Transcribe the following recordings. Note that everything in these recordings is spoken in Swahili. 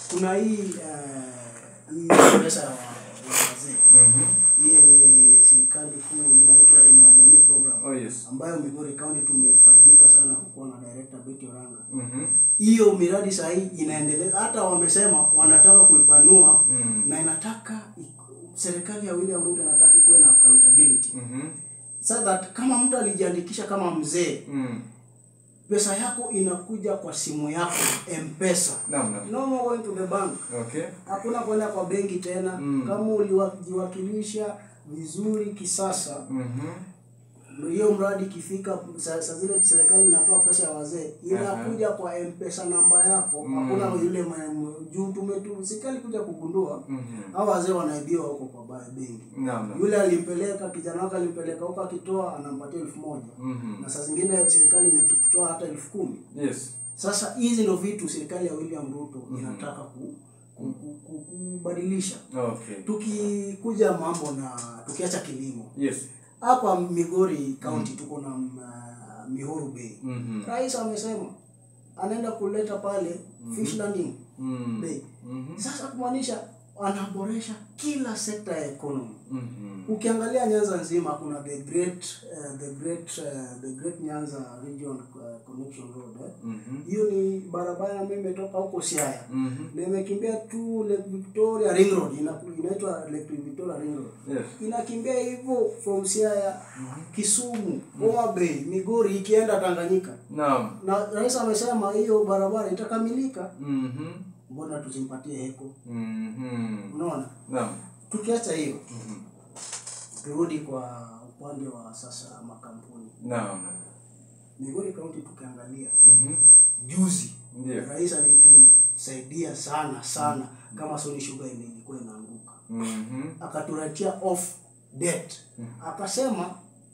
kuna hii eh, hii pesa ya wa- ya wazee Mhm. hii yenye serikali kuu inaitwa Inua Jamii Program Oh yes. ambayo Migori County tumefaidika sana kukuwa na director Betty Oranga. Mhm. Hiyo miradi saa hii inaendelea, hata wamesema wanataka kuipanua Mm. na inataka iku- serikali ya William Ruto inataka ikuwe na accountability Mhm. so that kama mtu alijiandikisha kama mzee, Mm. pesa yako inakuja kwa simu yako M-Pesa. Naam, naam. No more going to the bank. Okay. Hakuna kwenda kwa benki tena. Mm. Kama ulijiwakilisha vizuri kisasa, Mhm. hiyo mradi ikifika saa saa zile serikali inatoa pesa ya wazee inakuja kwa M-Pesa namba yako. Mm. Hakuna yule mwe- juu tumetu serikali kuja kugundua Mhm. hao wazee wanaibiwa huko kwa ba- benki. Naam, naam. Yule alimpeleka kijana wake alimpeleka huko akitoa anampatia elfu moja Mhm. na saa zingine serikali imetoa hata elfu kumi. Yes. Sasa hizi ndo vitu serikali ya William Ruto inataka ku, ku, ku, ku, kubadilisha. Okay. Tukikuja mambo na tukiacha kilimo Yes. hapa Migori County tuko na uh, Mihoru Bay. Mhm. Rais amesema anaenda kuleta pale fish landing Mm. bay. Mhm. Sasa kumaanisha anaboresha kila sekta ya economy. Mhm. Ukiangalia Nyanza nzima kuna the great uh, the great uh, the great Nyanza region uh, connection road eh. Mhm. Hiyo ni barabara ambayo imetoka huko Siaya Mhm. na imekimbia tu Lake Victoria Ring Road ina- inaitwa Lake Victoria Ring Road. Yes. Inakimbia hivyo from Siaya, Kisumu, Homa Bay, Migori ikienda Tanganyika. Naam. Na rais amesema hiyo barabara itakamilika, Mhm. mbona tusimpatie heko? Mhm. Unaona? Naam. Tukiacha hiyo, Mhm. turudi kwa upande wa sasa makampuni. Naam. Migori County tukiangalia Mhm. juzi Ndio. rais alitusaidia sana sana kama Sony Sugar ile ilikuwa inaanguka. Mhm. akaturatia off debt akasema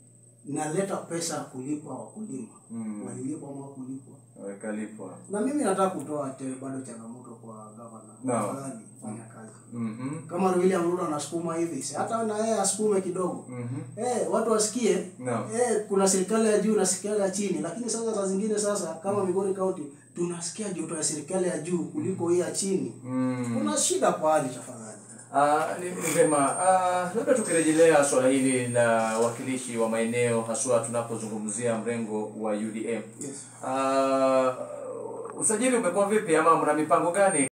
naleta pesa ya kulipa wakulima Mm. walilipwa ama wakulipwa Wakalipwa. na mimi nataka kutoa te bado changamoto kwa gavana Naam. tafadhali fanya kazi Mhm. kama William Ruto anasukuma hivi si hata na yeye asukume kidogo Mhm. eh watu wasikie Naam. eh kuna serikali ya juu na serikali ya chini lakini sasa saa zingine sasa kama Migori County tunasikia joto ya serikali ya juu kuliko hii ya chini Mm. kuna shida pahali tafadhali Ah, ni ni vema. Ah, labda tukirejelea swala hili la wakilishi wa maeneo haswa tunapozungumzia mrengo wa UDM. yes Ah, usajili umekuwa vipi ama mna mipango gani